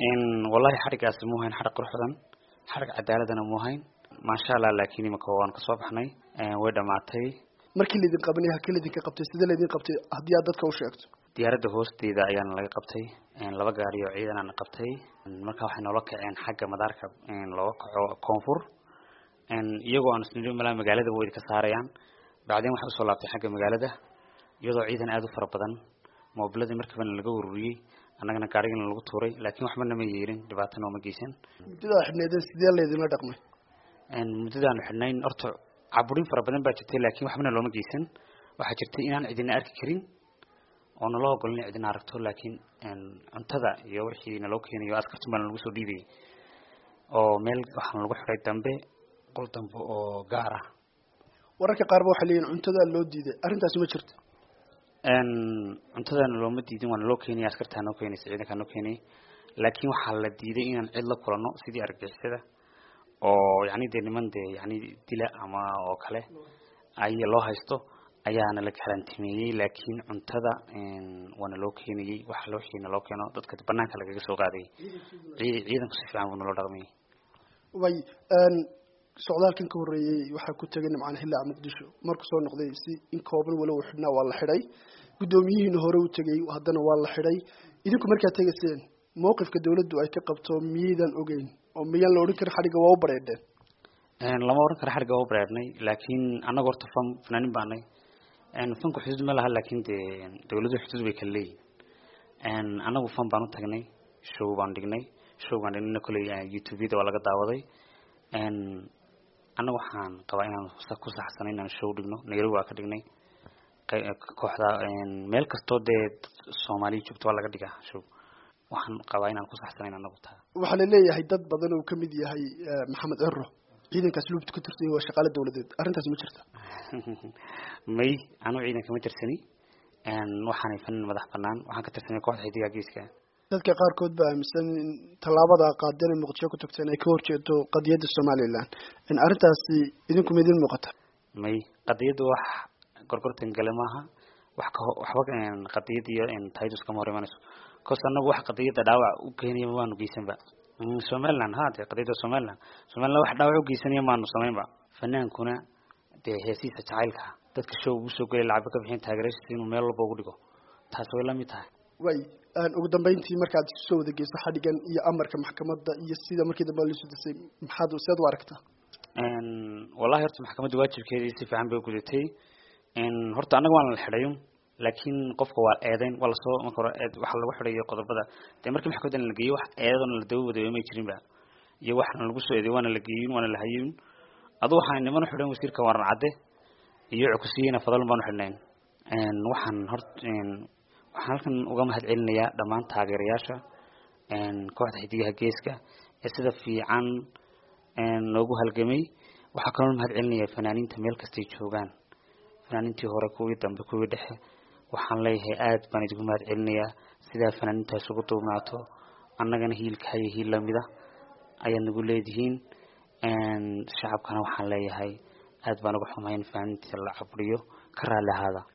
wallahi xadhigaasi mu hayn xadhig qurux badan xadhig cadaaladana mu hayn maasha allah laakiin imika waan kasoo baxnay way dhamaatay markii laydin qabanay halkii laydinka qabtay sidee laydin qabtay haddii aad dadka u sheegto diyaaradda hoosteeda ayaana laga qabtay laba gaari oo ciidanaana qabtay marka waxay noola kaceen xagga madaarka looga kaco koonfur iyagoo aan isnidhi malaa magaalada way ka saarayaan bacdeen waxay usoo laabtay xagga magaalada iyadoo ciidan aada u fara badan moobiladii markiibana laga ururiyey annagana gaarigana lagu tuuray laakiin waxba nama yeelin dhibaatana ooma geysan muddadaa xidhneedeen sidee laydinla dhaqmay muddadaanu xidhnayn horta caburin fara badan baa jirtay laakiin waxbana looma geysan waxaa jirtay inaan cidina arki karin oo naloo ogolin cidina aragto laakiin cuntada iyo wixii naloo keenayo askartun baana lagu soo dhiibayay oo meel waxaana lagu xiray dambe qol dambe oo gaar ah wararka qaarba waxay leeyihin cuntadaa loo diiday arrintaasi ma jirto cuntadana looma diidin waana loo keenaya askartaa noo keenaysa ciidankaa noo keenayay laakiin waxaa la diiday inaan cid la kulano sidii argagixisada oo yani dee niman dee yani dila ama oo kale ay loo haysto ayaana la karantimeeyey laakiin cuntada waana loo keenayey waxa loo xiina loo keeno dadka banaanka lagaga soo qaadayay ciidanku si fiican buu naloo dhaqmayay way socdaalkan ka horreeyey waxaa ku tegay nimcaan hillaac muqdisho markuu soo noqday si in kooban walow xidhnaa waa la xidhay guddoomiyihiina hore u tegay haddana waa la xidhay idinku markaad tegayseen mawqifka dawladdu ay ka qabto miyaydan ogeyn oo miyaan la odhan karin xadhigga waa u bareedheen lama odhan karo xadhigga waa u bareedhnay laakiin annaga horta fan fanaanin baanay fanku xuduud ma laha laakiin dee dawladuhu xuduud bay kala leeyihin annagu fan baan u tagnay show baan dhignay show baan dhignayna kolley youtube-yada waa laga daawaday annaga waxaan qabaa inaan ku saxsanay inaan show dhigno nairobi waa ka dhignay kooxda meel kastoo dee soomaaliya joogto waa laga dhigaa show waxaan qabaa inaan ku saxsanayn anagu taa waxaa la leeyahay dad badan oo kamid yahay maxamed cero ciidankaas luubta ku tirsan waa shaqaale dawladeed arrintaas ma jirta may anu ciidanka ma tirsani waxaanay fanin madax banaan waxaan ka tirsanay kooxda xidigaa geeska dadka qaarkood baa aaminsan in tallaabada qaadeen muqdisho ku tagteen ay ka horjeedo qadiyadda somaliland in arrintaasi idinku ma idin muuqata may qadiyadda wax gorgortan gale maaha wax ka waxba qadiyadda iyo taydus kama hor imanayso cause anagu wax qadiyadda dhaawac u keenaya maanu geysanba somaliland ha dee qadiyadda somaliland somaliland wax dhaawac u geysanaya maanu samaynba fanaankuna dee heesiisa jacaylka dadka show ugu soo gelay lacagba ka bixin taageeraysiisa inuu meel walba ugu dhigo taas way lamid tahay way ugu dambeyntii markaad soo wada geyso xadhigan iyo amarka maxkamadda iyo sida markii dambe lasu disay maxaad seed u aragtaa wallahi horta maxkamadda waajibkeedii si fiican bay gudatay horta annaga waana la xidhayo laakiin qofka waa eedeyn waa lasoo marka hore eed waxa lagu xidhayo qodobada dee markii maxkamaddan la geeyo wax eedadoona la daba wadayo may jirinba iyo waxna lagu soo eedeyo waana la geeyin waana la hayin adu waxaan niman u xidhan wasiirka waran cadde iyo cukusiyeyna fadalun baan u xidhnayn waxaan hort waxaan halkan uga mahad celinayaa dhammaan taageerayaasha kooxda xidigaha geeska ee sida fiican loogu halgamay waxaa kaloo mahad celinaya fanaaniinta meel kastay joogaan fanaaniintii hore kuwii dambe kuwii dhexe waxaan leeyahay aad baan idinku mahad celinayaa sidaa fanaaniintaas ugu duubnaato annagana hiilkahaya hiil lamida ayaad nagu leedihiin shacabkana waxaan leeyahay aad baan uga xumahay in fanaaniinta la caburiyo ka raalli ahaada